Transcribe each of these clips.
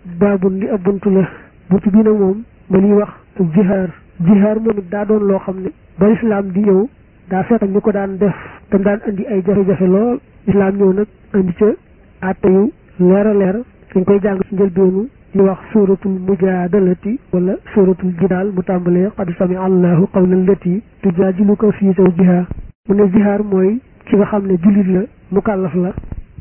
baabun li ab buntu la buntu bii nag moom ma liy wax jihaar jihaar moom it daa doon loo xam ne ba lislaam di ñëw daa fekk ñu ko daan def te daan indi ay jafe-jafe lool lislaam ñëw nag indi ca àtte yu leer a leer dañ koy jàng ci njëlbeenu li wax suratul mujaadalati wala suratul jidaal mu tàmbalee qad sami allahu qawla allati tujaadiluka fii zawjiha mu ne jihaar mooy ki nga xam ne jullit la mukallaf la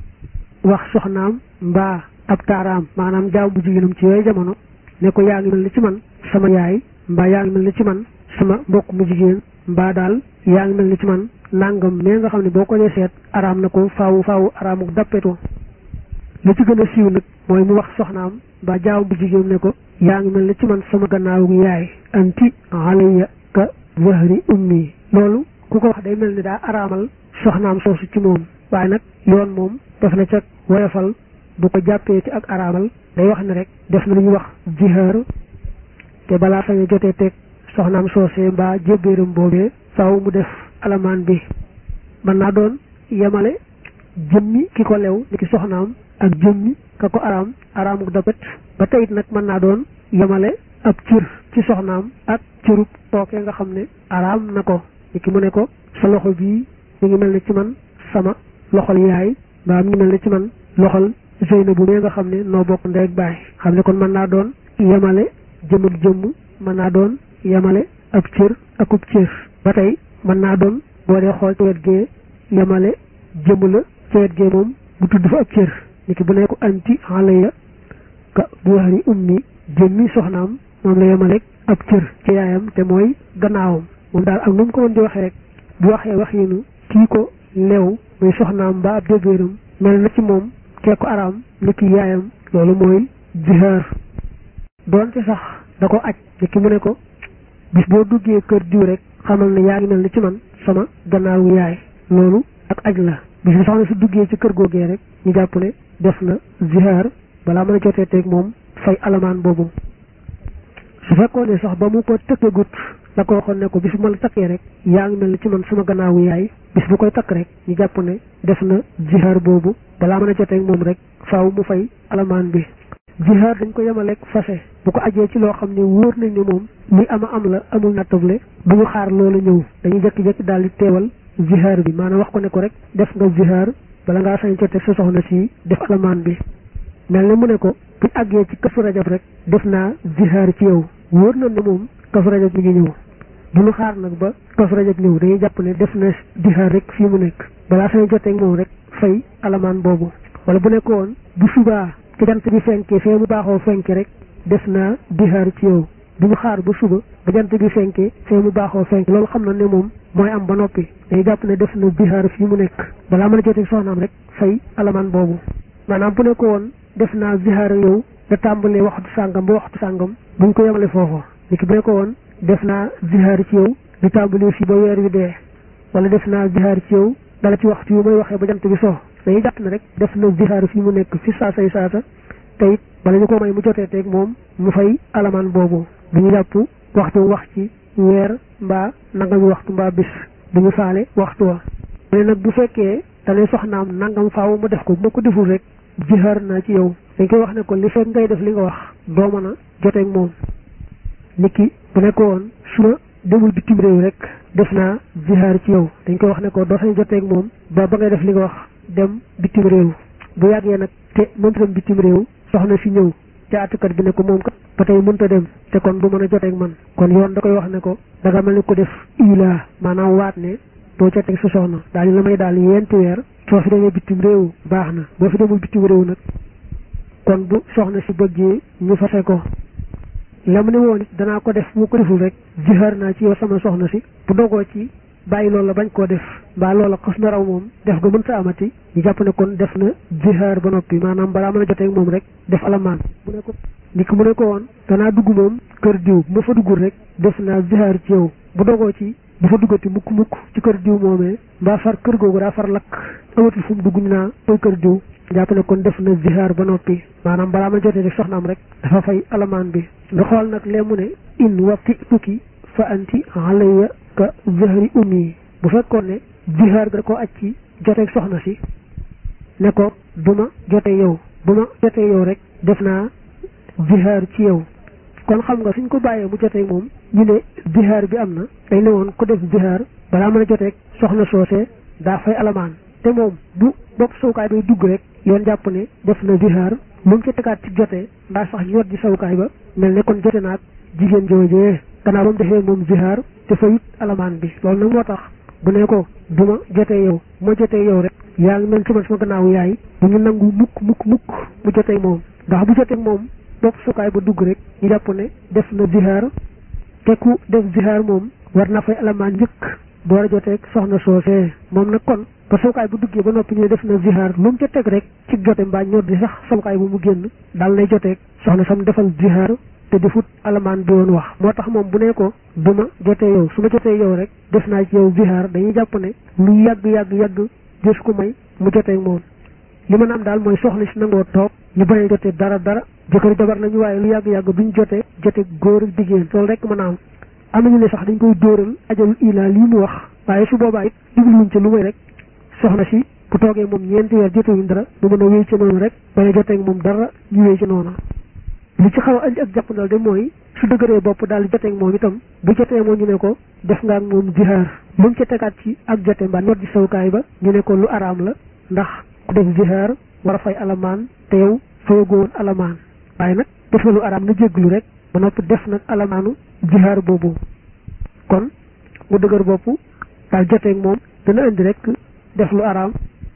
wax soxnaam mbaa ab taaraam maanaam jaam bu jigéenam ci yooyu jamono ne ko yaa ngi mel ni ci man sama yaay mbaa yaa ngi mel ni ci man sama mbokk mu jigéen mbaa daal yaa ngi mel ni ci man nangam mais nga xam ne boo ko dee seet araam na ko faawu faawu araamu dappeto li ci gën a siiw nag mooy mu wax soxnaam mbaa jaam bu jigéen ne ko yaa ngi mel ni ci man sama gannaawu yaay anti alayya ka zahri ummi loolu ku ko wax day mel ni daa araamal soxnaam soosu ci moom waaye nag yoon moom def na ca woyofal bu ko jàppee ci ak araamal day wax ne rek def na lu ñuy wax jihaar te balaa sañ a jotee teg soxnaam soosee mbaa jébbéeram boobee faaw mu def alamaan bi mën naa doon yemale jëmmi ki ko lew ni ki soxnaam ak jëmmi ka ko araam araamuk dapet ba teyit nag mën naa doon yemale ab cër ci soxnaam ak cërub tookee nga xam ne araam na ko ni ki mu ne ko sa loxo bii mi ngi mel ne ci man sama loxol yaay mbaa mi ngi mel ne ci man loxol Zeynabu mee nga xam ne noo bokk ndey ak baay xam ne kon mën naa doon yemale jëm ak jëmm mën naa doon yemale ab cër akub cër ba tey mën naa doon boo dee xool ci wet gee yemale jëmm la ci wet gee moom bu tudd fa ab cër ni ki bu ne ko anti alayya ka buhari ummi jëmmi soxnaam moom la yemale ab cër ci yaayam te mooy gannaawam moom daal ak nu mu ko mën di waxee rek bu waxee wax yinu kii ko leew muy soxnaam ba ab débéeram mel na ci moom kee ko araam ni ki yaayam loolu mooy jihaar doonte sax da ko aj ni ki mu ne ko bis boo duggee kër diw rek xamal ne yaa ngi mel ni ci man sama gannaawu yaay loolu ak aj la bis bi soxna su duggee ci kër googee rek ñu jàpp ne def na jihaar balaa mën a jotee teeg moom fay alamaan boobu su fekkoon ne sax ba mu ko tëkkagut la ko waxoon ne ko bis bu ma la takkee rek yaa ngi mel ni ci man sama gannaawu yaay bis bu koy takk rek ñu jàpp ne def na jihaar boobu balaa mën a joteeg moom rek faaw mu fay alamaan bi jihaar dañ ko yemaleeg fase bu ko ajee ci loo xam ne wóor nañ ne moom li ama am la amul nattable bu ñu xaar loolu ñëw dañuy jékki-jékki daal di teewal jihaar bi maanaam wax ko ne ko rek def nga jihaar bala ngaa sañ joteeg sa soxna si def alamaan bi mel ne mu ne ko bu àggee ci kasu rajab rek def naa jihaar ci yow wóor na ne moom kasu rajab mi ngi ñëw bu ñu xaar nag ba kasu rajab ñëw dañuy jàpp ne def na jihaar rek fii mu nekk balaa sañ joteeg moom rek fay alamaan boobu wala bu nekkoon bu subaa ci jant bi fenkee fee mu baaxoo fenke rek def naa jihaar ci yow bu ñu xaar ba suba ba jant bi fenkee fee mu baaxoo fenke loolu xam na ne moom mooy am ba noppi dañuy jàpp ne def na jihaar fii mu nekk balaa mën a joteeg soxnaam rek fay alamaan boobu maanaam bu nekkoon def naa zihaar yow da tàmbalee waxtu sàngam ba waxtu sàngam buñ ko yemale foofa ni ki bu ne ko woon def naa zihaar ci yow di tàmbalee fii ba weer wi dee wala def naa zihaar ci yow dala ci waxtu yu may waxee ba jant bi so dañuy jàpp ne rek def na zihaar fii mu nekk fi saasay saasa te it bala ñu ko may mu jotee teeg moom mu fay alamaan boobu du ñu jàpp waxtu wax ci weer mbaa nangami waxtu mbaa bis du ñu faale waxtu wa mais nag bu fekkee dane soxnaam nangam faaw mu def ko bu ma ko deful rek jihaar naa ci yow dañ koy wax ne ko li fekk ngay def li nga wax doo mën a joteeg moom nit ki bu nekk woon su ma demul bitim réew rek def naa jihaar ci yow dañ koy wax ne ko doo sañ joteeg moom ba ba ngay def li nga wax dem bitim réew bu yàggee nag te mënta dem bitim réew soxna si ñëw ca àttukat bi ne ko moom kat ba tey mënta dem te kon du mën a joteeg man kon yoon da koy wax ne ko da nga mel ni ko def ilaa maanaam waat ne doo joteeg sa soxna daal di la may daal yenti weer soo fi demee bitim réew baax na boo fi demul bitim réew nag kon bu soxna si bëggee ñu fase ko la mu ne woon it danaa ko def bu ko deful rek jihaar naa ci yow sama soxna si bu dogoo ci bàyyi loola bañ koo def mbaa loola xas na raw moom def ga mën sa amati ñu jàpp ne kon def na jihaar ba noppi maanaam balaa mën a joteeg moom rek def alamaan mu ne ko ni ki mu ne ko woon danaa dugg moom kër diw bu ma fa duggul rek def naa jihaar ci yow bu dogoo ci bu fa duggati mukk mukk ci kër diw moomee mbaa far kër googu daa far lakk amatul fu mu dugg ñu naa koy kër diw jàpp ne kon def na zihaar ba noppi maanaam balaa ma jotee rek soxnaam rek dafa fay alamaan bi nga xool nag lee mu ne in wati tukki fa anti alayya ka zahri ummi bu fekkoon ne zihaar ga ko aj ci joteeg soxna si ne ko du ma jotee yow bu ma jotee yow rek def naa zihaar ci yow kon xam nga suñ ko bàyyee mu jotee moom ñu ne zihaar bi am na dañ ne woon ku def zihaar balaa mën a joteeg soxna soosee daa fay alamaan te moom bu bopp sawukaay bay dugg rek yoon jàpp ne def na zihaar lu mu ci tegaat ci jotee mbaa sax ñot ji sawukaay ba mel ne kon jote naag jigéen joojee gannaaw ba mu defee moom zihaar te fayut alamaan bi loolu nag moo tax bu ne ko du ma jotee yow ma jotee yow rek yaa ngi mel ci man sama gannaaw yaay bu ñu nangu mukk mukk mukk mu jotee moom ndax bu jotee moom bopp sawukaay ba dugg rek ñu jàpp ne def na zihaar te ku def zihaar moom war na fay alamaan njëkk door a joteeg soxna soosee moom nag kon ba sawukaay bu duggee ba noppi ñu def na zihaar lu mu ca teg rek ci jote mbaa ñor di sax sawukaay bu mu génn daal lay joteeg soxna sam defal zihaar te defut alamaan bi woon wax moo tax moom bu ne ko du ma jotee yow su ma jotee yow rek def naa ci yow zihaar dañuy jàpp ne lu yàgg yàgg yàgg des ko may mu jotee moom li mën a am daal mooy soxna si nangoo toog ñu bañ a jotee dara dara jëkkër jabar nañu waaye lu yàgg yàgg duñ jotee jote góor ak jigéen loolu rek mën a am am nañu ne sax dañ koy dóoral ajalul ilaa lii mu wax waaye su boobaa it jubluwuñ ci lu may rek soxna si bu toogee moom ñeenti weer jotewuñ dara mu mën a wéy ci noonu rek bañ a jotee moom dara ñu wéy ci noonu li ci xaw a andi ak jàppandal de mooy su dëgëree bopp daal di jotee moom itam bu jotee moom ñu ne ko def nga ak moom zihaar lu mu ca tegaat ci ak jote mbaa not ji sawukaay ba ñu ne ko lu araam la ndax ku def zihaar war a fay alamaan te yow fayagoo woon alamaan waaye nag def na lu araam na jégglu rek ba noppi def nag alamaanu zihaar boobu kon mu dëgër bopp daal jotee moom dana indi rek def lu araam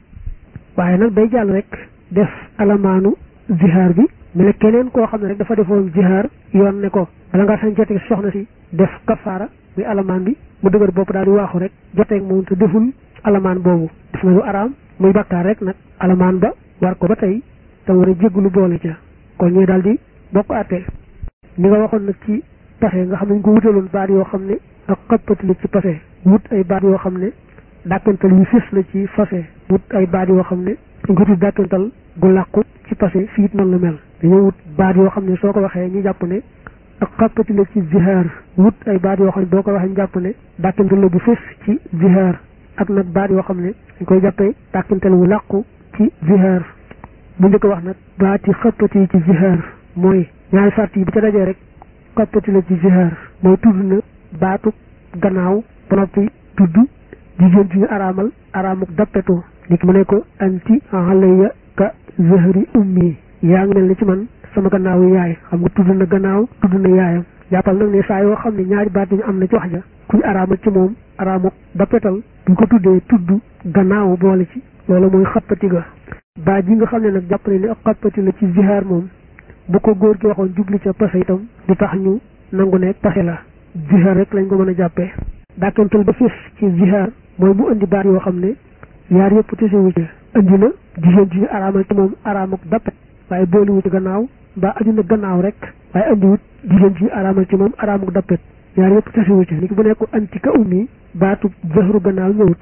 waaye nag day jàll rek def alamaanu zihaar bi mel ne keneen koo xam ne rek dafa defoon jihaar yoon ne ko bala ngaa sañ joteeg soxna si def kafaara muy alamaan bi mu dëgër bopp daal di waaxu rek joteeg moom te deful alamaan boobu def na lu araam muy bakkaar rek nag alamaan ba war ko ba tey te war a jéggulu boole ca kon ñuy daal di bokk àtte ni nga waxoon nag ci pase nga xam ne ñu ko wutaloon baat yoo xam ne ak xëppati la ci pase wut ay baat yoo xam ne dàkkantal yu fis la ci fase wut ay baat yoo xam ne dañ ko tudd dàkkantal gu làqu ci passé fii it noonu la mel dañoo wut baat yoo xam ne soo ko waxee ñu jàpp ne ak xàppati la ci zihaar wut ay baat yoo xam ne boo ko waxee ñu jàpp ne dàkkantal la bu fës ci zihaar ak nag baat yoo xam ne dañ koy jàppee dàkkantal wu làqu ci zihaar bu njëkk wax nag baati xàppati yi ci zihaar mooy ñaari sart yi bu ca dajee rek xàppati la ci zihaar mooy tudd na baatu gannaaw ba noppi tudd jigéen ci ñu araamal araamuk dappetu nit mu ne ko anti alayya ka zahri ummi yaa ngi mel ni ci man sama gannaaw yaay xam nga tudd na gannaaw tudd na yaayam jàppal nag ne saa yoo xam ne ñaari baat yi ñu am na ci wax ja kuñ araamal ci moom araamuk dappetal buñ ko tuddee tudd gannaaw boole ci loolu mooy xappati ga baat yi nga xam ne nag jàpp ne ni ak xappati la ci zihaar moom bu ko góor gi waxoon jubli ca pase itam du tax ñu nangu ne pase la zihaar rek lañ ko mën a jàppee dàkkantal ba fis ci zihaar mooy mu indi baat yoo xam ne yaar yëpp tesewu ci indi na jigéen ji ñu araamal ci moom araamuk dappet waaye booliwu ci gannaaw mbaa aju na gannaaw rek waaye andiwut jigéen ji ñu araamal ci moom araamuk dappet yaar yëpp tesewu ci ni ki bu nekk anti ka ummi baatu zahru gannaaw ñëwut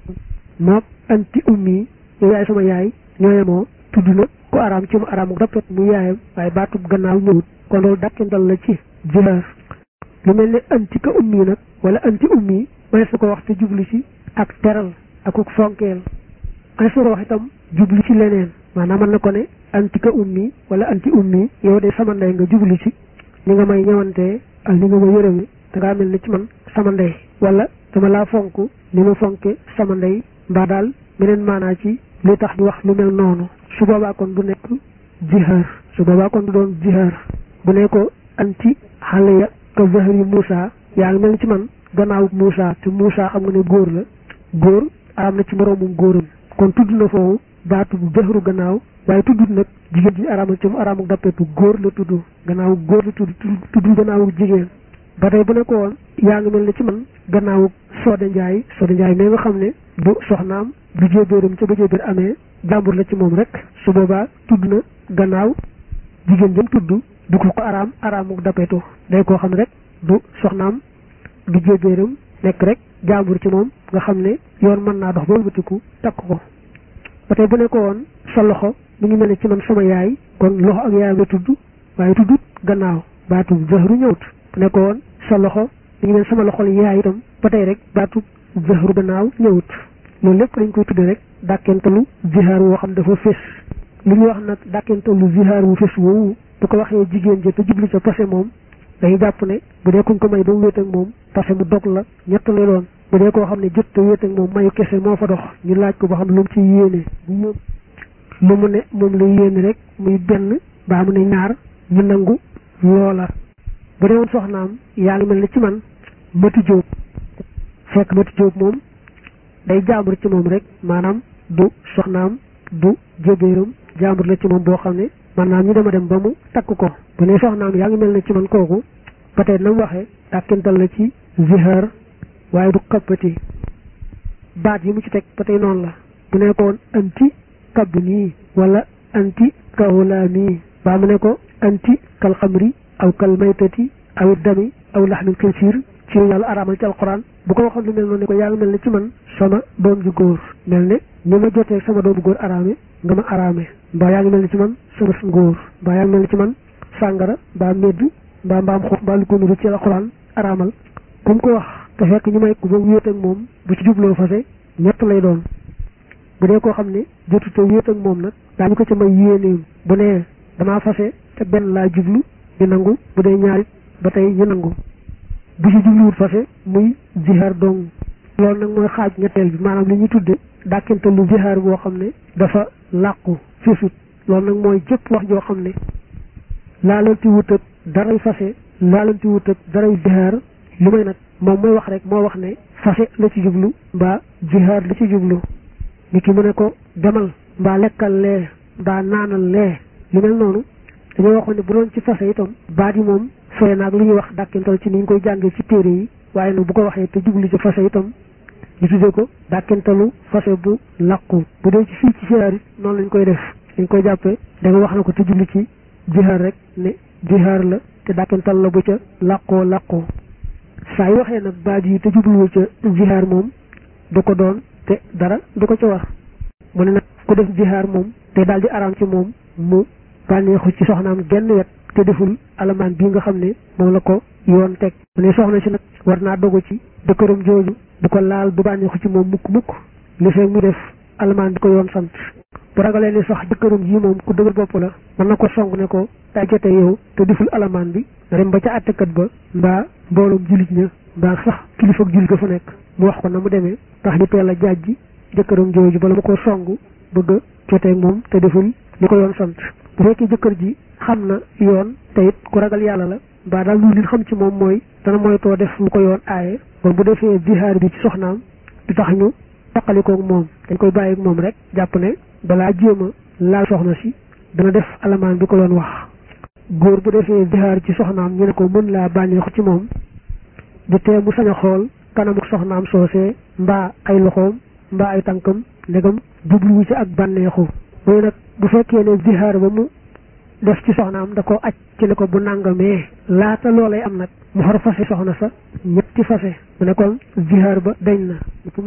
mook anti ummi yow yaay sama yaay ñooyemoo tudd na ku araam ci mu araamuk dappet mu yaayam waaye baatu gannaaw ñëwut kon loolu dàkkantal la ci jihaar lu mel ne anti ka ummi nag wala anti ummi may su ko wax te jublu ci ak teral akuk fonkeel ay su ko wax itam jublu ci leneen maanaam mën na ko ne anti ka ummi wala anti ummi yow de sama ndey nga jublu ci ni nga may ñëwantee ak ni nga ma yërëme da ngaa mel ni ci man sama ndey wala dama laa fonk ni ma fonke sama ndey mbaa daal meneen maanaa ci lu tax ñu wax lu mel noonu su boobaa kon du nekk jihaar su boobaa kon du doon jihaar bu ne ko anti xale ya ka zahri Moussa yaa ngi mel ni ci man gannaaw Moussa te Moussa xam nga ne góor la góor araam na ci moroomum góoram kon tudd na foofu baatu zahru gannaaw waaye tuddut nag jigéen ji araamal ci mu araamuk dappetu góor la tudd gannaaw góor la tudd tudd gannaawu jigéen ba tey bu ne ko woon yaa ngi mel ni ci man gannaawu Soda Ndiaye Soda Ndiaye mais nga xam ne bu soxnaam bu jéebéeram ca ba jéebéer amee jàmbur la ci moom rek su boobaa tudd na gannaaw jigéen jëm tudd du ko ko araam araamuk dappetu day koo xam ne rek du soxnaam du jéebéeram nekk rek jàmbur ci moom nga xam ne yoon mën naa dox ba wëlbatiku takk ko ba tey bu ne ko woon sa loxo mi ngi mel ne ci man sama yaay kon loxo ak yaayam la tudd waaye tuddut gannaaw baatu zahru ñëwut bu ne ko woon sa loxo mi ngi mel sama loxol yaay itam ba tey rek baatu zahru gannaaw ñëwut loolu lépp dañ koy tudde rek dàkkentalu zihaar woo xam dafa fés li ñuy wax nag dàkkentallu zihaar wu fes woowu bu ko waxee jigéen ji te jublu ca passé moom dañuy jàpp ne bu dee kuñ ko may ba mu wéet ak moom passé mu dog la ñett lay doon bu dee koo xam ne jot te wéet ak moom mayu kese moo fa dox ñu laaj ko ba xam lu mu ci yéene lu mu ne moom la yéene rek muy benn baa mu ne ñaar ñu nangu loola bu dee woon soxnaam yaa ngi mel ne ci man mati jóob fekk mati jóob moom day jaambur ci moom rek maanaam du soxnaam du jébéeram jaambur la ci moom boo xam ne maanaam ñu dema dem ba mu takk ko bu ne soxnaam yaa ngi mel ne ci man kooku ba tey na mu waxee dàkkental la ci zihaar waaye du kabbati baat yi mu ci teg ba tey noonu la bu ne ko woon anti kabb nii wala anti kahulaa nii baa mu ne ko anti kal xamri aw kal maytati aw dami aw laxmil xinsiir ci yàlla araamal ci alquran bu ko waxoon lu mel noonu ne ko yaa ngi mel ne ci man sama doom ju góor mel ne ni ma jotee sama doomu góor araame nga ma araame mbaa yaa ngi mel ne ci man sama ngóor mbaa yaa ngi mel ne ci man sàngara mbaa medd mbaa mbaam xof mbaa lu ko nuru ci alquran araamal ku mu ko wax te fekk ñu may ko ba wéet ak moom bu ci jubloo fase ñett lay doon bu dee koo xam ne jotu te wéet ak moom nag daañu ko ca may yéeneem bu nee damaa fase te benn laa jublu ñu nangu bu dee ñaarit ba tey ñu nangu bu ci jubluwut fase muy zihaar dong loolu nag mooy xaaj ñetteel bi maanaam li ñu tudde dàkkente lu zihaar boo xam ne dafa làqu fisut loolu nag mooy jëpp wax joo xam ne laalanti wut ak daray fase laalanti wut ak daray zihaar li may nag moom mooy wax rek moo wax ne fase la ci jublu mbaa zihaar la ci jublu nit ki mu ne ko demal mbaa lekkal lee mbaa naanal lee li mel noonu dañoo waxoon ne bu doon ci fase itam baat yi moom sore naag lu ñuy wax dàkkental ci ni ñu koy jàngee ci téere yi waaye nag bu ko waxee te jublu ci fase itam ñu tuddee ko dàkkentalu fase bu làqu bu dee ci fii ci jihaar it noonu lañ koy def dañ koy jàppee da nga wax na ko te jublu ci jihaar rek ne jihaar la te dàkkental la bu ca làqoo làqoo saa yi waxee nag baat yi te jubluwu ca jihaar moom du ko doon te dara du ko ca war mu ne nag ku def jihaar moom te daal di araam ci moom mu bànneexu ci soxnaam genn wet te deful alamaan bii nga xam ne moom la ko yoon teg mu ne soxna si nag war naa dogu ci dëkkëram jooju du ko laal du bànneexu ci moom mukk mukk li fekk mu def alamaan bi ko yoon sant bu ragalee ni sax jëkkëram ji moom ku dëgër bopp la mën na ko song ne ko daa jote yow te deful alamaan bi nga dem ba ca àttekat ba mbaa mbooloom jullit ña mbaa sax kilifa ak jullit ga fa nekk mu wax ko na mu demee tax ñu teel a jaajji jëkkëram jooju bala ma ko song bëgg a jotee moom te deful li ko yoon sant bu fekkee jëkkër ji xam na yoon te it ku ragal yàlla la mbaa daal lu li xam ci moom mooy dana moytoo def lu ko yoon aaye kon bu defee zihaar bi ci soxnaam du tax ñu taqalikoog moom dañ koy bàyyi ak moom rek jàpp ne balaa jéem a laal soxna si dana def alamaan bi ko yoon wax góor bu defee zihaar ci soxnaam ñu ne ko mën laa bànneexu ci moom du tee mu sañ a xool kanamu soxnaam soosee mbaa ay loxoom mbaa ay tànkam ndegam jubluwu ci ak bànneexu mooy nag bu fekkee ne zihaar ba mu def ci soxnaam da ko aj ci ne ko bu nangamee laata loolay am nag mu xar fase soxna sa ñetti fase mu ne kon zihaar ba dañ na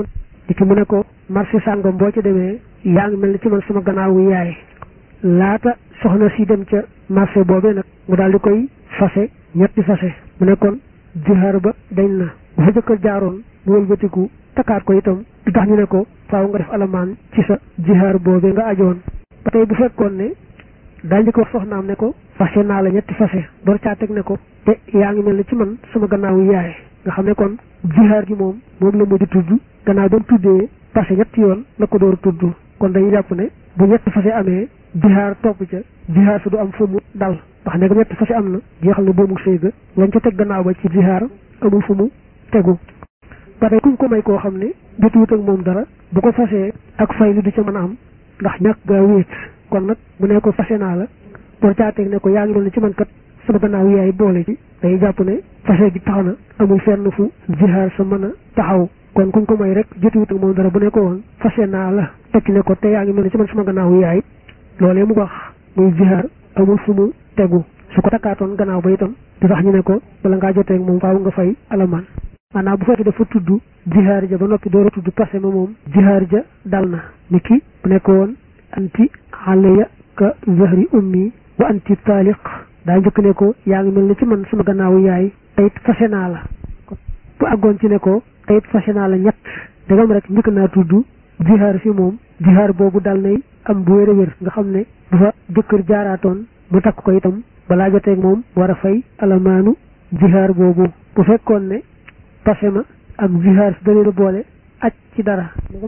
di ki mu ne ko marché sàngam boo ci demee yaa ngi mel ni ci man sama gannaawu yaay laata soxna si dem ca marché boobee nag mu daal di koy fase ñetti fase mu ne kon zihaar ba dañ na bu fa jëkkër jaaroon mu wëlbatiku takkaat ko itam du tax ñu ne ko faaw nga def alamaan ci sa jihaar boobee nga ajoon ba tey bu fekkoon ne daal di ko wax soxnaam ne ko fase naa la ñetti fase door caa teg ne ko te yaa ngi mel ne ci man sama gannaawu yaay nga xam ne kon jihaar gi moom moom la mu di tudd gannaaw ba mu tuddee fase ñetti yoon la ko door tudd kon dañuy jàpp ne bu ñetti fase amee jihaar topp ca jihaar su du am fu mu dal ndax ne ñetti fase am na jeexal na boobu sëy ga lañ ca teg gannaaw ba ci jihaar amul fu mu tegu ba tey kuñ ko may koo xam ne jotuwut ak moom dara bu ko fasee ak fay li du ca mën a am ndax ñàkk gaa wéet kon nag bu ne ko fase naa la door caateeg ne ko yaa ngi mel ne ci man kat sama gannaaw yaay boole ci day jàpp ne fase gi tax na amul fenn fu jihaar sa mën a taxaw kon kuñ ko may rek jotuwut ak moom dara bu ne ko woon fase naa la tekki ne ko te yaa ngi mel ne ci man sama gannaaw yaay loolee mu wax muy jihaar amul fu mu tegu su ko takkaatoon gannaaw ba itam du tax ñu ne ko bala ngaa jotee ak moom faaw nga fay alamaan maanaam bu fekkee dafa tudd jihaar ja ba noppi door a tudd passé ma moom jihaar ja dal na ni ki bu nekk woon anti alayya ka zahri ummi wa anti taaliq daa njëkk ne ko yaa ngi mel ni ci man sama gannaawu yaay tayit fase naa la bu àggoon ci ne ko tayit fase naa la ñett dagam rek njëkk naa tudd jihaar si moom jihaar boobu dal nay am bu wér a wér nga xam ne bu fa jëkkër jaaraatoon mu takk ko itam balaa joteeg moom war a fay alamaanu jihaar boobu bu fekkoon ne pase ma ak jihaar si dalee boole aj ci dara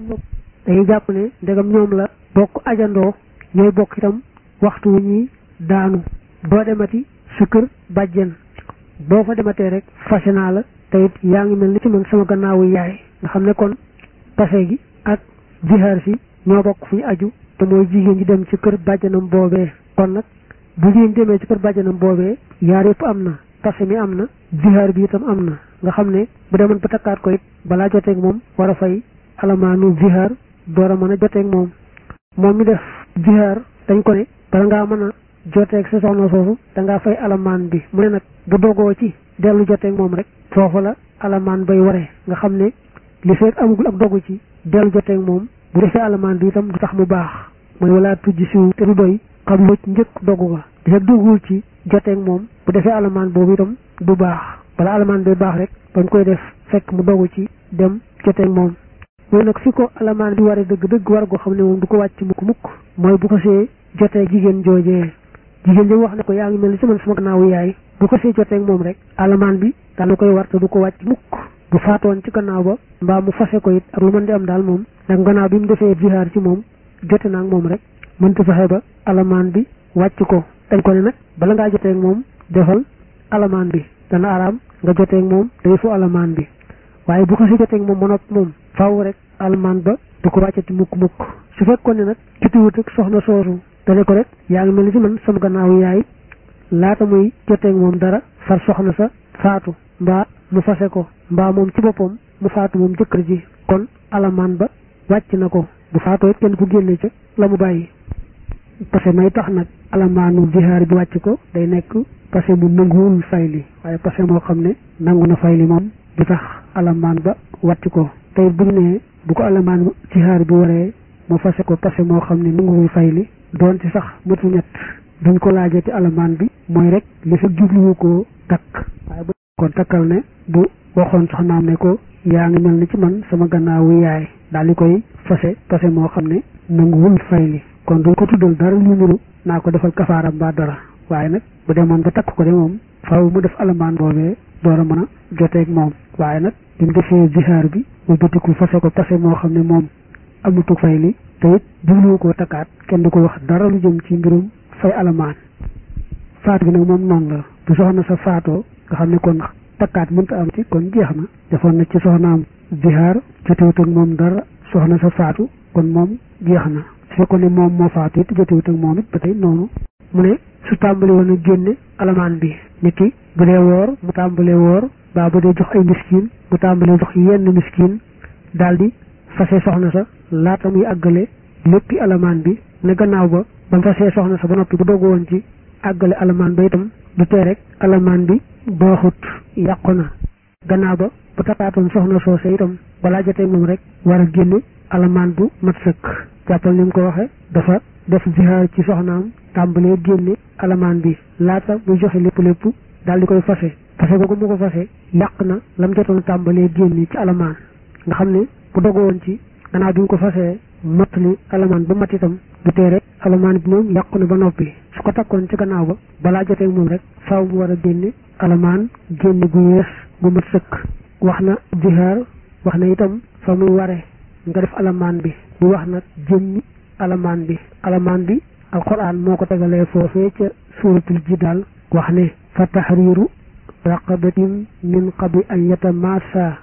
dañuy jàpp ne ndegam ñoom la bokk ajandoo ñooy bokk itam waxtu wu ñuy daanu boo demati sa kër bàjjen boo fa dematee rek fase naa la te it yaa ngi mel ni ci man sama gannaawu yaay nga xam ne kon pase gi ak jihaar si ñoo bokk fu ñu aju te mooy jigéen ji dem ci kër bàjjanam boobee kon nag bu jigéen demee ci kër bàjjanam boobee yaar yëpp am na pase mi am na jihaar bi itam am na nga xam ne bu demoon ba takkaat ko it balaa joteeg moom war a fay alamaanu jihaar door a mën a joteeg moom moom mi def jihaar dañ ko ne bala ngaa mën a joteeg sa soxna soosu da ngaa fay alamaan bi mu ne nag bu dogoo ci dellu joteeg moom rek foofu la alamaan bay waree nga xam ne li fekk amagul ak dogu ci dellu joteeg moom bu defee alamaan bi itam du tax mu baax mooy wala tujj siw te du doy xam lu njëkk dogu ga li fekk dogul ci joteeg moom bu defee alamaan boobu itam du baax bala alamaan bay baax rek bañ koy def fekk mu dogu ci dem joteeg moom mooy nag fi ko alamaan bi waree dëgg dëgg war goo xam ne moom du ko wàcc mukk mukk mooy bu ko see jotee jigéen joojee jigéen ji wax ne ko yaa ngi mel ni ci man sama gannaawu yaay bu ko see jotee ak moom rek alamaan bi daana koy war te du ko wàcc mukk bu faatoon ci gannaaw ba mbaa mu fase ko it ak lu mën di am daal moom nag gannaaw bi mu defee jihaar ci moom jote naa ak moom rek mënta fexe ba alamaan bi wàcc ko dañ ko ne nag bala ngaa jotee ak moom defal alamaan bi dana araam nga jotee ak moom day fu alamaan bi waaye bu ko si jotee ak moom ba noppi moom faaw rek alamaan ba du ko wàccati mukk mukk su fekkoon ne nag jotiwut ak soxna soosu dane ko rek yaa ngi mel ni ci man sama gannaaw yaay laata muy joteeg moom dara far soxna sa faatu mbaa mu fase ko mbaa moom ci boppam mu faatu moom jëkkër ji kon alamaan ba wàcc na ko bu faatoo it kenn ku génne ca la mu bàyyi parce que may tax nag alamaanu jihaar bi wàcc ko day nekk parce que mu nanguwul fayli waaye parce que moo xam ne nangu na fayli moom du tax alamaan ba wàcc ko tey bu ñu nee bu ko alamaan jihaar bi waree mu fase ko parce que moo xam ne nanguwul fayli doonte sax matu ñett duñ ko laajati alamaan bi mooy rek li fa jubluwu koo takk waaye bu kon takkal ne bu waxoon soxnaam ne ko yaa ngi mel ni ci man sama gannaawu yaay daal di koy fase fase moo xam ne nanguwul fayli kon duñ ko tuddal dara lu nuru naa ko defal kafaara mbaa dara waaye nag bu demoon ba takk ko de moom faaw mu def alamaan boobee door a mën a joteeg moom waaye nag bi mu defee jihaar bi mu bëtiku fase ko fase moo xam ne moom amutu fayli te it jubluwu koo takkaat kenn du ko wax dara lu jëm ci mbirum fay alamaan faatu bi nag moom noonu la bu soxna sa faatoo nga xam ne kon takkaat mënta am ci kon jeex na defoon na ci soxnaam jihaar jotewut ak moom dara soxna sa faatu kon moom jeex na su fekkoon ne moom moo faatu it jotewut ak moom it ba tey noonu mu ne su tàmbali woon a génne alamaan bi nit ki bu dee woor mu tàmbalee woor baa bu dee jox ay miskin mu tàmbalee jox yenn miskin daal di fase soxna sa laata muy àggale léppi alamaan bi ne gannaaw ba ba mu fasee soxna sa ba noppi bu dogu woon ci àggale alamaan ba itam du tee rek alamaan bi baaxut yàqu na gannaaw ba bu takkaatoon soxna soose itam balaa jotee moom rek war a génne alamaan bu mat sëkk jàppal ni mu ko waxe dafa def jihaar ci soxnaam tàmbalee génne alamaan bi laata muy joxe lépp lépp daal di koy fase fase googu mu ko fase yàq na lam jotoon tàmbalee génne ci alamaan nga xam ne bu dogu woon ci gannaaw bi mu ko fasee mottali alamaan ba mat itam du tee rek alamaan bi moom yàqu na ba noppi su ko takkoon ci gannaaw ba balaa jotee moom rek faaw mu war a génne alamaan génne gu yees gu mat sëkk wax na jihaar wax na itam fa muy ware nga def alamaan bi mu wax nag jëmmi alamaan bi alamaan bi alquran moo ko tegalee foofee ca suuratul jidaal wax ne fa tahriiru raqabatin min qabli an yatamassa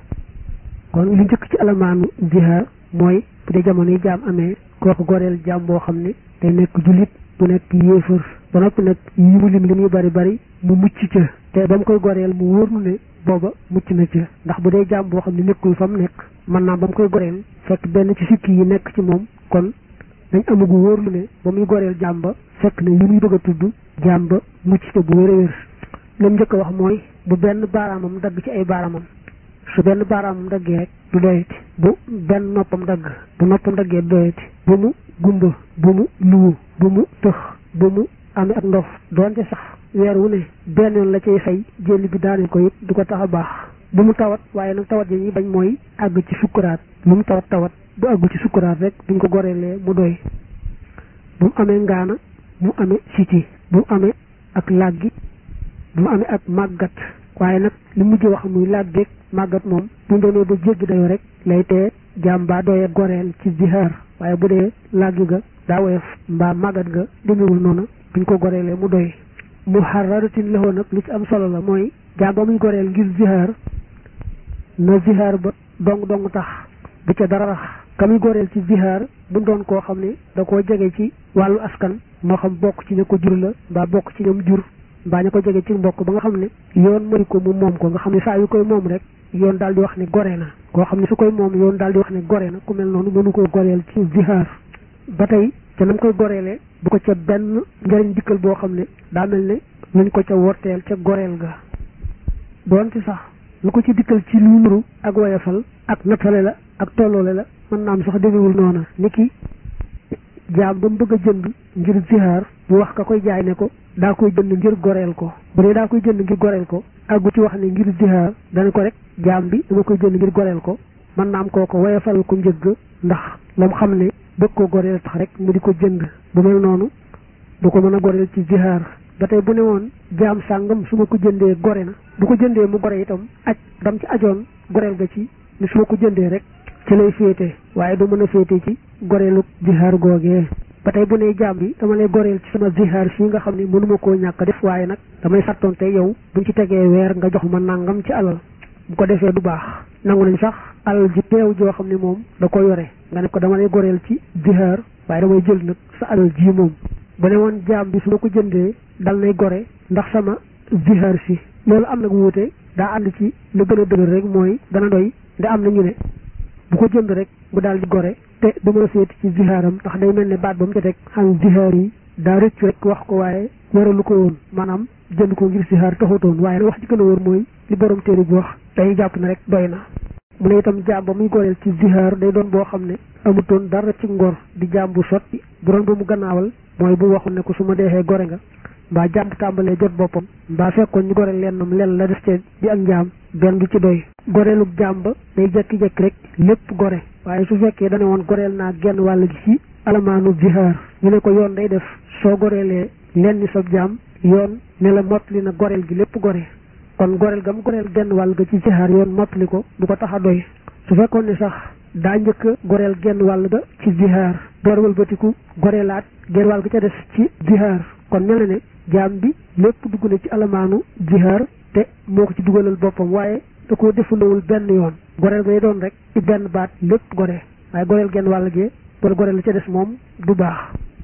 kon li njëkk ci alamaanu jihaar mooy bu dee jamono yi jaam amee kooku goreel jaam boo xam ne day nekk jullit bu nekk yéefër ba noppi nag yi mu lim li muy bari bari mu mucc ca te ba mu koy goreel mu wóor ne booba mucc na ca ndax bu dee jaam boo xam ne nekkul fa mu nekk mën naa ba mu koy goreel fekk benn ci sikki yi nekk ci moom kon dañ amagu wóorlu ne ba muy goreel jaam ba fekk ne li muy bëgg a tudd jaam ba mucc ca bu wér a wér lam njëkk a wax mooy bu benn baaraamam dagg ci ay baaraamam su benn baaraamam daggee rek du doyati bu benn noppam dagg bu noppam daggee du doyati bu mu gumba bu mu luwu bu mu tëx bu mu amee ak ndof doonte sax weer wu ne benn yoon la cay fay jëli bi daane ko it du ko tax a baax bu mu tawat waaye nag tawat yi ñuy bañ mooy àgg ci sukkuraat lu mu tawat tawat bu àggul ci sukkuraat rek buñ ko goreelee mu doy bu mu amee ngaana bu mu amee siti bu mu amee ak làggi bu mu amee ak màggat waaye nag li mujj wax muy làggeeg màggat moom bu demee ba jéggi dayo rek lay tee jaam baa doyee goreel ci zihaar waaye bu dee làggi ga daa woyof mbaa màggat ga demewul noonu buñ ko goreelee mu doy mu xararatin lexoo nag li ci am solo la mooy jaam ba muy goreel ngir zihaar na zihaar ba dong dong tax bu ca dara rax ka muy goreel ci zihaar bu doon koo xam ne da koo jege ci wàllu askan moo xam bokk ci ña ko jur la mbaa bokk ci ñoom jur mbaa ña ko jege ci mbokk ba nga xam ne yoon mëri ko mu moom ko nga xam ne saa yu koy moom rek yoon daal di wax ne gore na koo xam ne su koy moom yoon daal di wax ne gore na ku mel noonu mënu koo goreel ci zihaar ba tey ca nam koy goreelee bu ko ca benn njëriñ dikkal boo xam ne daa mel ne luñ ko ca worteel ca goreel ga doonte sax lu ko ci dikkal ci lu nuru ak woyafal ak nattale la ak tolloole la mën naa am sax demewul noona ni ki jaam ba mu bëgg a jënd ngir zihaar bu wax ka koy jaay ne ko daa koy jënd ngir goreel ko bu dee daa koy jënd ngir goreel ko àggu ci wax ne ngir zihaar dana ko rek jaam bi dama koy jënd ngir goreel ko mën naa am kooko woyafal ko njëgg ndax la mu xam ne bëgg ko goreel tax rek mu di ko jënd bu mel noonu du ko mën a goreel ci zihaar ba tey bu ne woon jaam sàngam su ma ko jëndee gore na bu ko jëndee mu gore itam aj dam ci ajoon goreel ga ci ni su ma ko jëndee rek ci lay féete waaye du mën a féete ci goreelu zihaar googee ba tey bu ne jaam bi dama lay goreel ci sama zihaar fii nga xam ne mënuma koo ñàkk def waaye nag damay sartonte yow buñ ci tegee weer nga jox ma nangam ci alal bu ko defee du baax nangu nañ sax alal ji teew joo xam ne moom da ko yore nga ne ko dama lay goreel ci zihaar waaye damay jël nag sa alal ji moom bu ne woon jaam bi su ma ko jëndee dal nay gore ndax sama zihaar si loolu am nag wuute daa ànd ci lu gën a dëgër rek mooy dana doy nda am na ñu ne bu ko jënd rek mu daal di gore te du mën a seeti ci zihaaram ndax day mel ne baat ba mu ca teg xam zihaar yi daa rëcc rek wax ko waaye waralu ko woon maanaam jënd ko ngir zihaar taxutoon waaye nag wax ci gën a wóor mooy li borom téere bi wax dañuy jàpp ne rek doy na mu ne itam jaam ba muy goreel ci zihaar day doon boo xam ne amutoon dara ci ngor di jaam bu sotti bu doon ba mu gannaawal mooy bu waxul ne ko su ma deexee gore nga mbaa jaam bu tàmbalee jot boppam mbaa fekkoon ñu goreel lennam lenn la def ci di ak njaam benn du ci doy goreelub jaam ba day jekki-jekki rek lépp gore waaye su fekkee dane woon goreel naa genn wàll gi ci alamaanu zihaar ñu ne ko yoon day def soo goreelee lenn sab jaam yoon ne la mottali na goreel gi lépp gore kon goreel gam goreel genn wàll ga ci zihaar yoon mottali ko du ko tax a doy su fekkoon ne sax daa njëkk a goreel genn wàll ga ci zihaar door wëlbatiku goreelaat genn wàll ga ca des ci zihaar kon mel na ne jaam bi lépp dugg na ci alamaanu zihaar te moo ko ci dugalal boppam waaye da koo defulawul benn yoon goreel gay doon rek ci benn baat lépp gore waaye goreel genn wàll gee wala goreel la ca des moom du baax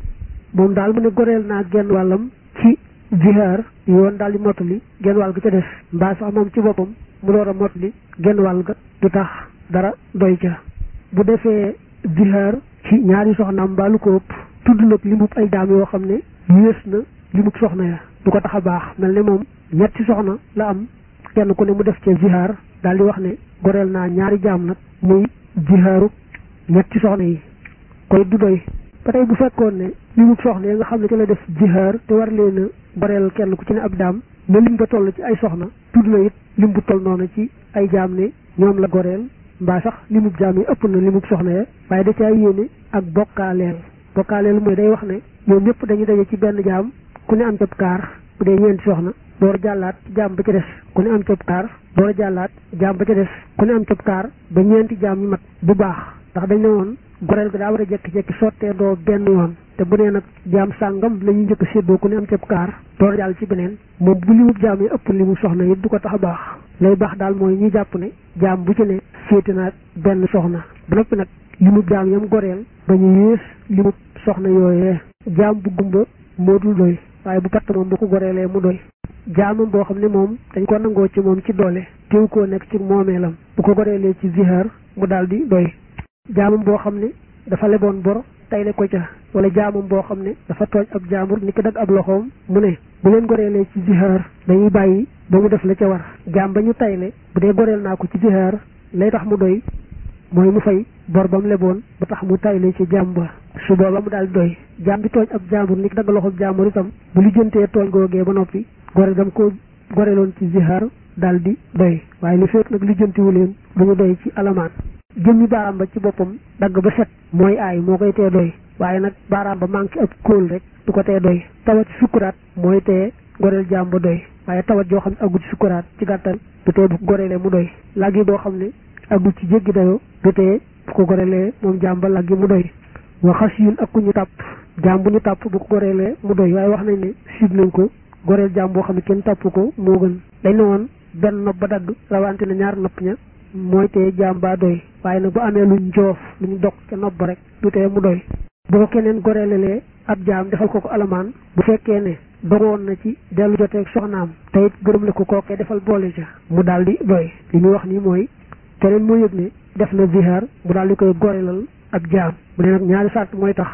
moom daal mu ne goreel naa genn wàllam ci zihaar yoon daal di mottali genn wàll ga ca des mbaa sax moom ci boppam mu door a mottali genn wàll ga du tax dara doy ca bu defee zihaar ci ñaari soxnaam mbaa lu ko ëpp tudd nag limub ay daam yoo xam ne yées na limub soxna ya du ko tax a baax mel ne moom ñetti soxna la am kenn ku ne mu def ca zihaar daal di wax ne goreel naa ñaari jaam nag muy zihaaru ñetti soxna yi koy du doy ba tey bu fekkoon ne limub soxna yi nga xam ne ci la def zihaar te war leen a goreel kenn ku ci ne ab daam ne lim ba toll ci ay soxna tudd na it lim bu toll noonu ci ay jaam ne ñoom la goreel mbaa sax limub jaam yi ëpp na limub soxna ya waaye da caa yéene ak bokkaaleel bokkaaleel mooy day wax ne ñoom ñëpp dañuy daje ci benn jaam ku ne am cab kaar bu dee ñeenti soxna door jàllaat jaam ba ca des ku ne am cab kaar door jàllaat jaam ba ca des ku ne am cab kaar ba ñeenti jaam yi mat bu baax ndax dañ ne woon goreel ga daa war a jekki-jekki sottee doo benn yoon te bu nee nag jaam sàngam la ñuy njëkk séddoo ku ne am cab kaar door jàll ci beneen moom bu limub jaam yi ëpp limu soxna yi du ko tax a baax lay baax daal mooy ñu jàpp ne jaam bu ci ne féete naag benn soxna ba noppi nag limub jaam yam goreel ba ñu yées limub soxna yooyee jaam bu gumba moo dul doy waaye bu patt moom bu ko goreelee mu doy jaamam boo xam ne moom dañ ko nangoo ci moom ci doole teew koo nekk ci moomeelam bu ko goreelee ci zihaar mu daal di doy jaamam boo xam ne dafa leboon bor tayle ko ca wala jaamam boo xam ne dafa tooj ab jaamur ni ki dag ab loxoom mu ne bu leen goreelee ci zihaar dañuy bàyyi ba mu def la ca war jaam ba ñu tayle bu dee goreel naa ko ci zihaar lay tax mu doy mooy mu fay bor ba mu leboon ba tax mu tayle ci jaam ba su booba mu daal di doy jaam bi tooj ab jaamur ni ki dag loxoom jaamur itam bu lijjantee tooñ googee ba noppi gore dam ko goreeloon ci zihaar daal di doy waaye li fekk nag lijjantiwu leen du ñu doy ci alamaan jëmmi baaraam ba ci boppam dagg ba set mooy aay moo koy tee doy waaye nag baaraam ba manqué ab kóol rek du ko tee doy tawat sukkuraat mooy tee goreel jaam ba doy waaye tawat joo xam ne aggu ci sukkuraat ci gàttal du tee bu ko goreelee mu doy laggi doo xam ne aggu ci jéggi dayoo du tee bu ko goreelee moom jaam ba laggi mu doy wa xas yun ak ku ñu tàpp jaam bu ñu tàpp bu ko goreelee mu doy waaye wax nañ ne sib nañ ko goreel jaam boo xam ne kenn tàpp ko moo gën dañ ne woon benn nopp ba dagg rawante na ñaar nopp ña mooy tee jaam baa doy waaye nag bu amee luñ joof luñ dog ca nopp ba rek du tee mu doy bu ko keneen goreelelee ab jaam defal ko ko alamaan bu fekkee ne dogoon na ci dellu joteeg soxnaam te it gërëm la ko kookee defal boole ca mu daal di doy li muy wax nii mooy keneen moo yëg ne def na zihaar mu daal di koy goreelal ab jaam mu ne nag ñaari sart mooy tax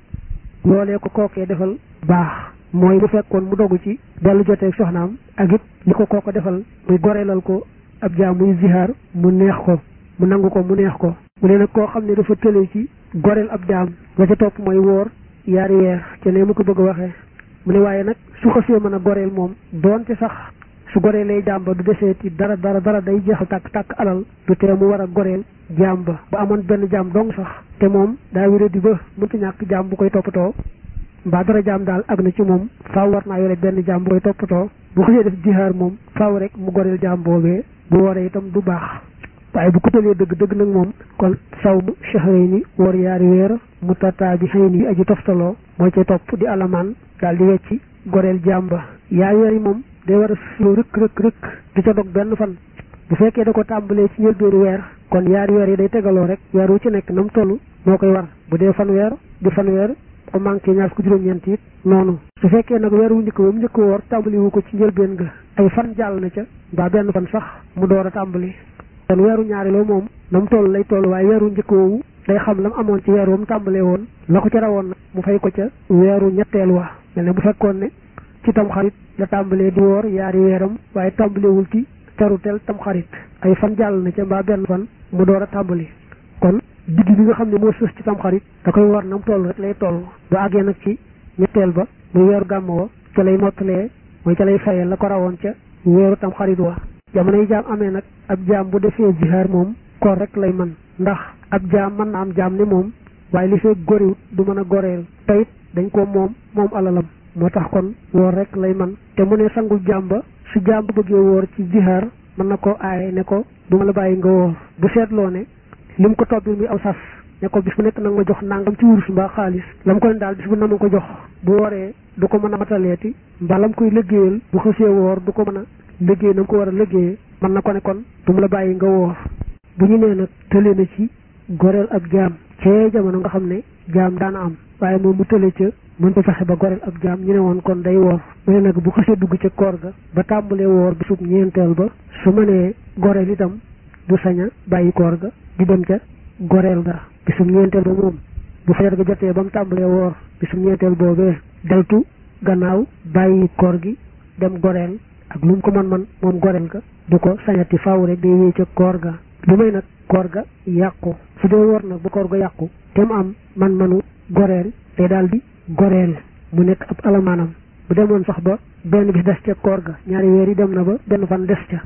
loolee ko kookee defal baax mooy bu fekkoon mu dogu ci dellu joteeg soxnaam ak it li ko kooko defal muy goreelal ko ab jaam muy zihaar mu neex ko mu nangu ko mu neex ko mu ne nag koo xam ne dafa tële ci goreel ab jaam la ca topp mooy woor yaari weer ca ne mu ko bëgg a waxee mu ne waaye nag su xasee mën a goreel moom doonte sax su goreelee jaam ba du deseeti dara dara dara day jeexal tàkk tàkk alal du tee mu war a goreel jaam ba bu amoon benn jaam dong sax te moom daa wéradi ba mënta ñàkk jaam bu koy toppatoo mbaa dara jaam daal ak na ci moom faaw war naa yore benn jaam bu koy toppatoo bu xasee def jihaar moom faaw rek mu goreel jaam boobee bu wooree itam du baax waaye bu ko tëlee dëgg dëgg nag moom kon saw mu shahrayni woor yaari weer mu tataa bi xëy yi aji toftaloo moo ca topp di alamaan daal di wecci goreel jaam ba yaari weer yi moom day war a silo rëkk rëkk rëkk di ca dog benn fan bu fekkee da ko tàmbalee ci njëlbéenu weer kon yaari weer yi day tegaloo rek weer wu ci nekk na mu toll moo koy war bu dee fan weer di fan weer ko manqué ñaar ko juróom-ñeent it noonu su fekkee nag weer wu njëkk ba mu njëkk woor tàmbali wu ko ci njëlbeen ga ay fan jàll na ca mbaa benn fan sax mu door a tàmbali kon weeru ñaareel moom na mu toll lay toll waaye weeru njëkk woowu day xam la mu amoon ci weer wa mu tàmbalee woon la ko ca rawoon nag mu fay ko ca weeru ñetteel wa mel ne bu fekkoon ne ci tamxarit la tàmbalee di woor yaari weeram waaye tàmbalewul ci teruteel tamxarit ay fan jàll na ca mbaa benn fan mu door a tàmbali kon digg bi nga xam ne moo sës ci tamxarit da koy war na mu toll rek lay toll bu àggee nag ci ñetteel ba muy weeru gàmm wa ca lay mottalee mooy ca lay fayee la ko rawoon ca weeru tamxarit wa jamono yi jaam amee nag ab jaam bu defee jihaar moom koor rek lay mën ndax ab jaam mën na am jaam ne moom waaye li fee goriwut du mën a goreel tayit dañ ko moom moom alalam moo tax kon woor rek lay man te mu ne sangul jaam ba su jaam ba bëggee woor ci jihaar mën na ko aaye ne ko du ma la bàyyi nga woor bu seetloo ne lim ko tobbil muy aw sas ne ko bis bu nekk nag ma jox nangam ci wurus mbaa xaalis lam ko ne daal bis bu na ma ko jox bu wooree du ko mën a mataleeti mbaa lam koy liggéeyal bu xësee woor du ko mën a liggéey na mu ko war a liggéeyee mën na ko ne kon du mu la bàyyi nga woor bu ñu nee nag tële na ci goreel ab jaam cee jamono nga xam ne jaam daana am waaye moom mu tële ca mën ko fexe ba goreel ab jaam ñu ne woon kon day woor mu ne nag bu xësee dugg ca koor ga ba tàmbalee woor bisub ñeenteel ba su ma nee goreel itam du saña bàyyi koor ga di dem ca goreel ga bisub ñeenteel ba moom bu fajar ga jotee ba mu tàmbalee woor bisub ñeenteel boobee deltu gannaaw bàyyi koor gi dem goreel ak lu mu ko man man moom goreel ga du ko sañati faaw rek day wéy ca koor ga lu may nag koor ga yàqu su dee woor nag bu koor ga yàqu te mu am man manu goreel te daal di goreel mu nekk ab alamaanam bu demoon sax ba benn bis des ca koor ga ñaari weer yi dem na ba benn fan des ca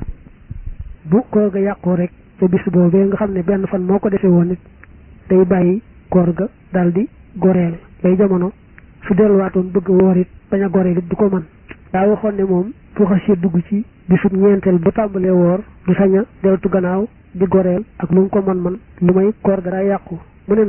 bu koor ga yàqoo rek ca bis boobee nga xam ne benn fan moo ko defee woon nit day bàyyi koor ga daal di goreel lay jamono su delluwaatoon bëgg woor it bañ a goreel it du ko mën daa waxoon ne moom fu xasee dugg ci bisub ñeenteel ba tàmbalee woor du sañ a deltu gannaaw di goreel ak lu mu ko man man lu may koor ga daa yàqu mu ne nag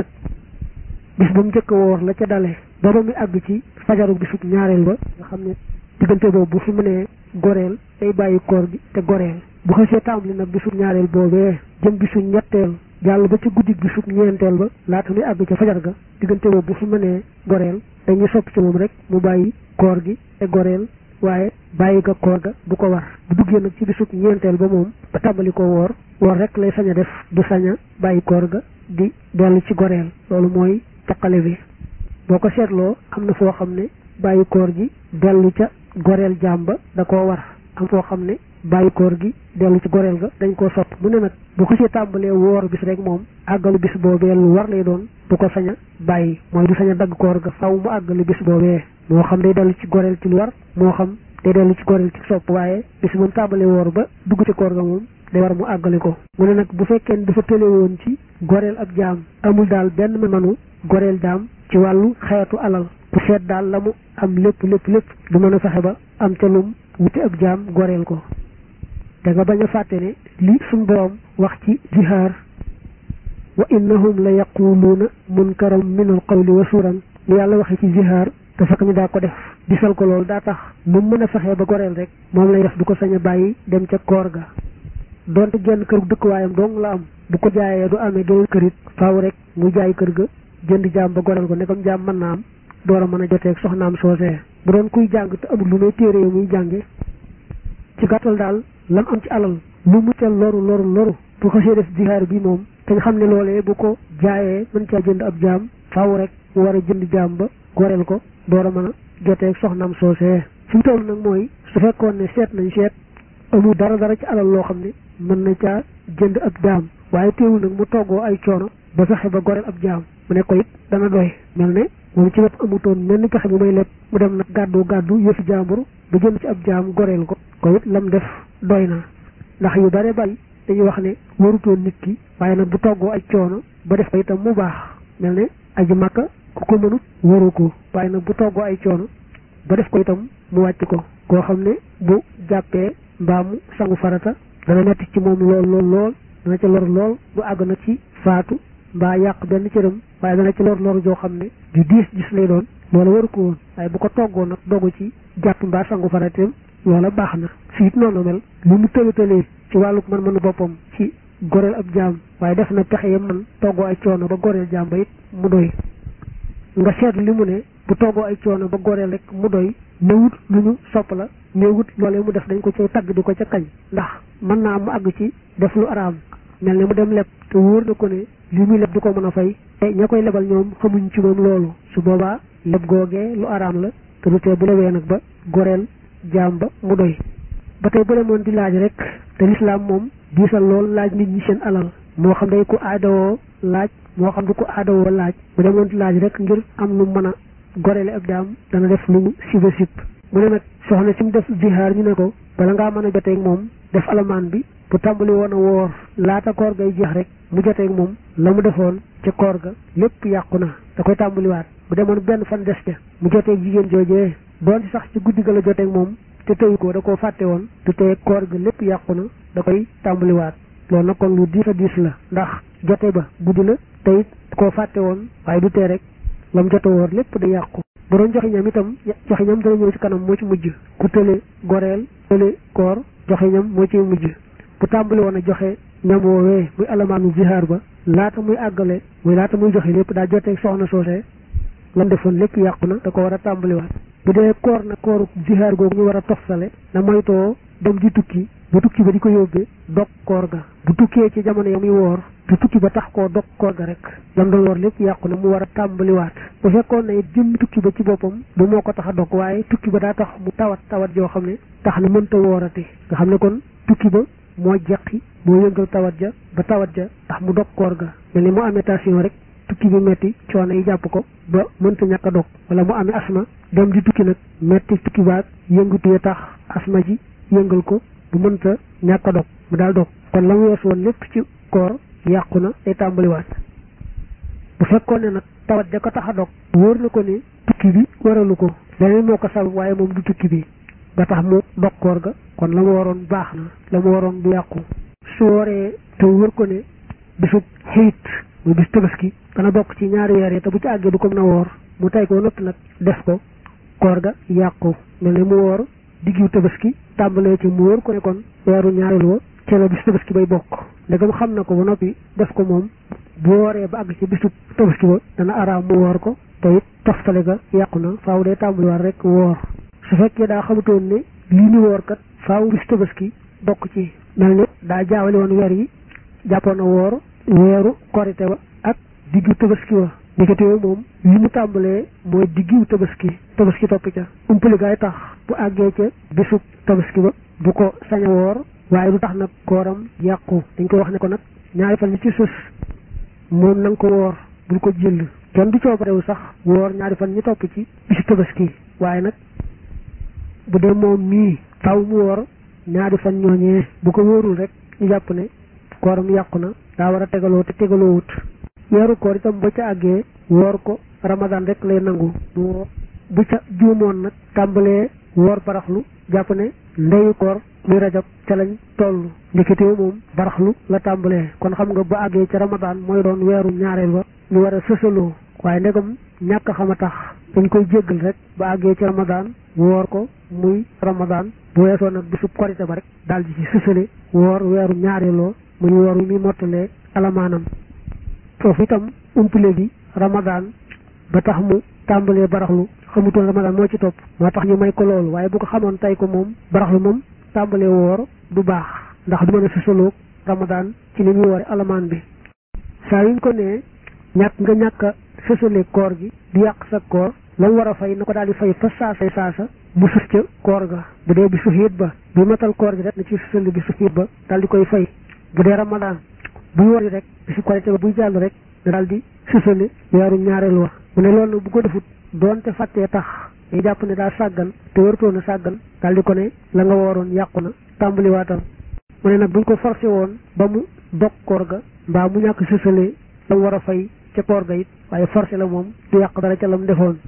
bis ba mu njëkk woor la ca dalee ba ba muy àgg ci fajaru bisub ñaareel ba nga xam ne diggante boobu bu fi mënee goreel day bàyyi koor gi te goreel bu xasee tàmbali nag bisub ñaareel boobee jëm bisub ñetteel jàll ba ci guddi bisub ñeenteel ba laata muy àgg ca fajar ga diggante boobu bu fi mënee goreel dañuy sopp ci moom rek mu bàyyi koor gi te goreel waaye bàyyi ga koor ga bu ko war bu duggee nag ci bisub ñeenteel ba moom ba tàmbali ko woor woor rek lay sañ a def du sañ a bàyyi koor ga di dellu ci goreel loolu mooy taqale bi boo ko seetloo am na foo xam ne bàyyi koor gi dellu ca goreel jaam ba da koo war am foo xam ne bàyyi koor gi dellu ci goreel ga dañ koo sopp mu ne nag bu ko see tàmbalee woor bis rek moom àggalu bis boobee lu war lay doon du ko sañ a bàyyi mooy du sañ a dagg koor ga faw mu àggalu bis boobee moo xam day dellu ci goreel ci lu war moo xam day dellu ci goreel ci sopp waaye bis moom tàmbalee woor ba dugg ci koor ga moom day war mu àggale ko mu ne nag bu fekkee dafa tële woon ci goreel ab jaam amul daal benn manu goreel jaam ci wàllu xeetu alal ku seet daal la mu am lépp lépp lépp du mën a fexe ba am ca lum wuti ab jaam goreel ko da nga bañ a fàtte ne li suñ boroom wax ci jihaar wa innahum la yaquluuna munkaram min al qawli wa suuran li yàlla waxe ci jihaar te fekk ñu daa ko def disal ko loolu daa tax mu mën a fexee ba goreel rek moom lay def du ko sañ a bàyyi dem ca koor ga donte genn kër dëkkuwaayam dong la am bu ko jaayee du amee geneen kër it faaw rek mu jaay kër ga jënd jaam ba goreel ko ne comme jaam mën naa am door a mën a joteeg soxnaam soosee bu doon kuy jàng te amul lu may téere yi muy jànge ci gàttal daal lam am ci alal lu mu ca loru loru loru bu xasee def jihaar bi moom te nga xam ne loolee bu ko jaayee mën caa jënd ab jaam faaw rek mu war a jënd jaam ba goreel ko door a mën a joteeg soxnaam soosee fi mu toll nag mooy su fekkoon ne seet nañ seet amul dara dara ci alal loo xam ne mën na caa jënd ab jaam waaye teewul nag mu toggoo ay coono ba fexe ba goreel ab jaam mu ne ko it dana doy mel ne moom ci wet amutoon menn pexe bu may leb mu dem nag gàddu gàddu yëfi jaambur ba jënd ci ab jaam goreel ko ko it lam def doy na ndax yu bare bari dañuy wax ne warutoon nit ki waaye nag bu toggoo ay coono ba def ko itam mu baax mel ne aji makka ku ko mënut waru ko waaye nag bu toggoo ay coono ba def ko itam mu wàcc ko koo xam ne bu jàppee mbaamu sangu farata dana metti ci moom lool lool lool dana ca lor lool bu àgg na ci faatu mbaa yàq benn cëram waaye dana ci lor lor joo xam ne du diis gis lay doon loola waru ko woon waaye bu ko toggoo nag dogu ci jàpp mbaa sangu farateem loola baax na fiit noonu mel li mu tëlatalee ci wàllu man mënu boppam ci goreel ab jaam waaye def na pexe yam man toggoo ay coono ba goreel jaam ba it mu doy nga seetlu li mu ne bu toggoo ay coono ba goreel rek mu doy néewut lu ñu sopp la néewut loolee mu def dañ ko cay tagg di ko ca kañ ndax mën naa mu àgg ci def lu araam mel ne mu dem leb te wóor na ko ne li muy leb du ko mën a fay te ña koy lebal ñoom xamuñ ci moom loolu su boobaa leb googee lu araam la te du tee bu lewee nag ba goreel jaam ba mu doy ba tey bu demoon di laaj rek te lislaam moom diisal lool laaj nit ñi seen alal moo xam day ko aadawoo laaj moo xam du ko aadawoo laaj bu demoon di laaj rek ngir am lu mën a goreele ab jaam dana def lu siba sib mu ne nag soxna si mu def zihaar ñu ne ko bala ngaa mën a joteeg moom def alamaan bi bu tàmbali woon a woor laata koor gay jeex rek mu joteeg moom la mu defoon ca koor ga lépp yàqu na da koy tàmbaliwaat bu demoon benn fan des ca mu joteeg jigéen joojee doon ci sax ci guddi ga la joteeg moom te tëyu ko da koo fàtte woon te tey koor ga lépp yàqu na da koy tàmbaliwaat loolu nag kon lu diis a diis la ndax jote ba guddi la te it koo fàtte woon waaye du tee rek la mu jote woor lépp da yàqu bu doon joxe ñam itam joxe ñam dana ñëw ci kanam moo ci mujj ku tële goreel tële koor joxe ñam moo ci mujj bu tàmbali woon a joxe ñam woowee muy alamaanu zihaar ba laata muy àggale muy laata muy joxe lépp daa joteeg soxna soosee lam defoon lépp yàqu na da ko war a tàmbaliwaat bu dee koor na kooru zihaar googu ñu war a toftale na moytoo dem di tukki bu tukki ba di ko yóbbee dog koor ga bu tukkee ci jamono ya muy woor te tukki ba tax koo dog koor ga rek lam doon woor lépp yàqu na mu war a tàmbaliwaat bu fekkoon na it jëmmi tukki ba ci boppam du moo ko tax a dog waaye tukki ba daa tax mu tawat tawat joo xam ne tax na mënta woorati nga xam ne kon tukki ba moo jeqi moo yëngal tawat ja ba tawat ja tax mu dog koor ga mel ni mu amee tension rek tukki bi metti coono yi jàpp ko ba mënta ñàkk a dog wala mu amee asma dem di tukki nag metti tukki baag yëngatu ya tax asma ji yëngal ko bu mënta ñàkk a dog mu daal dog kon la mu weesu woon lépp ci koor yàqu na day tàmbaliwaat bu fekkoon ne nag tawat ja ko tax a dog wóor na ko ne tukki bi waralu ko leneen moo ko sabab waaye moom du tukki bi ba tax mu dog koor ga kon la mu waroon baax na la mu waroon bu yàqu su waree te wóor ko ne bisub xiit muy bis tabaski dana bokk ci ñaari weer yi te bu ci àggee du ko mën a woor mu tey ko noppi nag def ko koor ga yàqu mel ne mu woor diggu tabaski tàmbalee ci mu wóor ko ne kon weeru ñaareel wa ci la bis tabaski bay bokk ndegam xam na ko ba noppi def ko moom bu wooree ba àgg ci bisu tabaski ba dana araam mu woor ko te it toftale ga yàqu na faaw day tàmbaliwaat rek woor su fekkee daa xamutoon ne lii ñu woor kat faaw bis tabaski bokk ci mel ne daa jaawale woon weer yi jàppoon na woor weeru korite ba ak diggu tabaski wa diggante moom li mu tàmbalee mooy diggu tabaski tabaski topp ca umpali gaay tax bu àggee ca bisu tabaski ba du ko sañ a woor waaye du tax nag kooram yàqu dañ koy wax ne ko nag ñaari fan yi ci sës moom na nga ko woor bul ko jël kenn du coobarewu sax woor ñaari fan ñi topp ci bisu tabaski waaye nag bu dee moom mii taw mu woor ñaari fan ñooñee bu ko wóorul rek ñu jàpp ne kooram yàqu na daa war a tegaloo te tegaloo wut weeru koor itam ba ca àggee woor ko ramadan rek lay nangu bu ca juumoon nag tàmbalee woor baraxlu jàpp ne ndeyu koor muy rajab ca lañ toll ndeketewoo moom baraxlu la tàmbalee kon xam nga ba àggee ca ramadan mooy doon weeru ñaareel ba ñu war a sësaloo waaye ndegam ñàkk xam a tax dañ koy jéggal rek ba àggee ci ramadan woor ko muy ramadan bu weesoo nag bisub korite ba rek daal di ci sësale woor weeru ñaareeloo muy woor wi muy mottalee alamaanam foofu itam umpule gi ramadan ba tax mu tàmbalee baraxlu xamutoon ramadan moo ci topp moo tax ñu may ko loolu waaye bu ko xamoon tey ko moom baraxlu moom tàmbalee woor du baax ndax du mën a sësaloog ramadan ci li muy woore alamaan bi saa yuñ ko nee ñàkk nga ñàkk a sësale koor gi di yàq sa koor la mu war a fay na ko daal di fay fa saasa saasa mu sës ca koor ga bu dee bi su xiit ba bi matal koor gi rek na ci sësale bi su xiit ba daal di koy fay bu dee ramadan buy wor rek bi su korite ba buy jàll rek na daal di sësale weeru ñaareel wax mu ne loolu bu ko defut doonte fàttee tax day jàpp ne daa sàggan te wartoon a sàggan daal di ko ne la nga wooroon yàqu na tàmbaliwaatal mu ne nag buñ ko forcé woon ba mu dog koor ga mbaa mu ñàkk sësale la mu war a fay ca koor ga it waaye forcé la moom du yàq dara ca lam defoon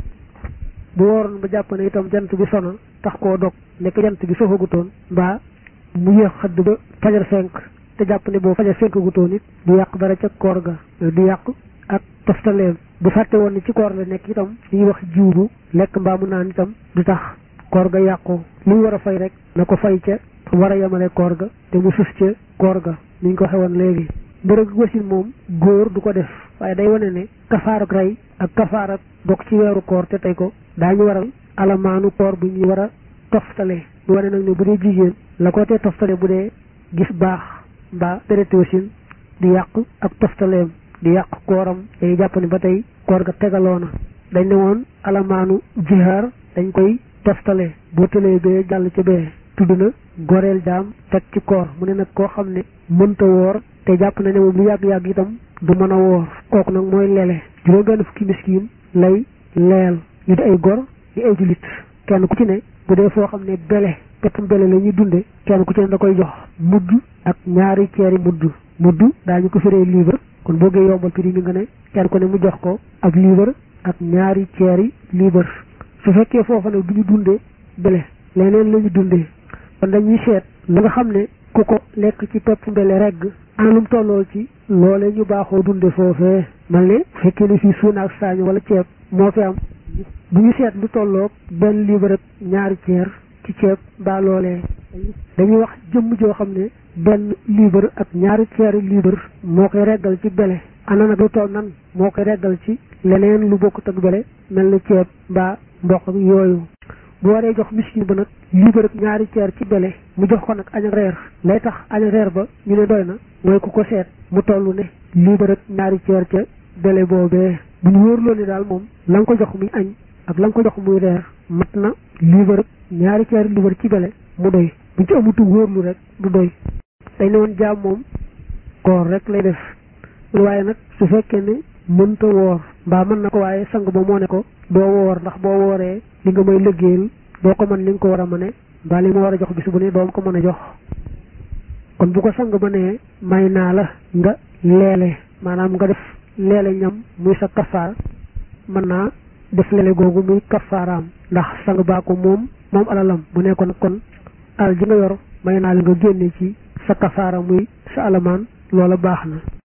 bu wooroon ba jàpp ne itam jant bi sona tax koo dog nekk jant bi soxagutoon mbaa mu yéex xëdd ba fajar fenk te jàpp ne boo fajar fenk gutoon it du yàq dara ca koor ga du yàq ak toftaleem bu fàtte woon ne ci koor la nekk itam li ñuy wax jiw bu lekk mbaa mu naan itam du tax koor ga yàqu li ñu war a fay rek na ko fay ca war a yemale koor ga te mu sus ca koor ga ni ñu ko xewoon léegi mbërëg wasin moom góor du ko def waaye day wane ne kafaarak rey ak kafaarak bokk ci weeru koor te tey ko daañu waral alamaanu koor bu ñuy war a toftale ñu wane nag ne bu dee jigéen la ko tee toftale bu dee gis baax mbaa déreti wasin di yàq ak toftaleem di yàq kooram day jàpp ne ba tey koor ga tegaloona dañ ne woon alamaanu jihaar dañ koy toftale boo tëlee bee jàll ca bee tudd na goreel jaam teg ci koor mu ne nag koo xam ne mënta woor te jàpp na ne moom lu yàgg-yàgg itam du mën a woor kooku nag mooy lele juróom benn fukki miskiin lay leel ñu di ay gor di ay julit kenn ku ci ne bu dee foo xam ne bele peppum bele la ñuy dunde kenn ku ci ne da koy jox mudd ak ñaari ceeri mudd mudd daañu ko firee liibar kon boo gee yombal prix mi nga ne kenn ku ne mu jox ko ab liibar ak ñaari ceeri liibar su fekkee foofa nag du ñu dundee bele leneen la ñu dundee kon dañuy seet la nga xam ne ku ko lekk ci pepp mbele regg anam tolloo ci loole ñu baaxoo dunde foofee man ne fekkee ne fii suuna ak saañu wala ceeb moo fi am bu ñu seet lu tolloog benn liibar ak ñaari ceer ci ceeb mbaa loolee dañuy wax jëmm joo xam ne benn liibar ak ñaari ceeri liibar moo koy reggal ci bele ana nag lu toll nan moo koy reggal ci leneen lu bokkut ak bele mel na ceeb mbaa mboq yooyu bu waree jox miskin ba nag liibar ak ñaari ceer ci bele mu jox ko nag añ ak reer lay tax añ ak reer ba ñu ne doy na mooy ku ko seet mu toll ne liibar ak ñaari ceer ca bele boobee bu ñu wóorloo ne daal moom la nga ko jox muy añ ak la nga ko jox muy reer mat na liibar ak ñaari ceer liibar ci bele mu doy bu ci amutu wóorlu rek du doy dañ ne woon jaam moom koor rek lay def waaye nag su fekkee ne mënta woor mbaa mën na ko waaye sang ba moo ne ko doo woor ndax boo wooree li nga may liggéeyal doo ko mën li nga ko war a mëne mbaa li ma war a jox bis bu ne doom ko mën a jox kon bu ko sang ba ne may naa la nga leele maanaam nga def leele ñam muy sa kafaar mën naa def leele googu muy kafaaraam ndax sang baa ko moom moom alalam bu ne ko nag kon alal ji nga yor may naa la nga génne ci sa kafaara muy sa alamaan loola baax na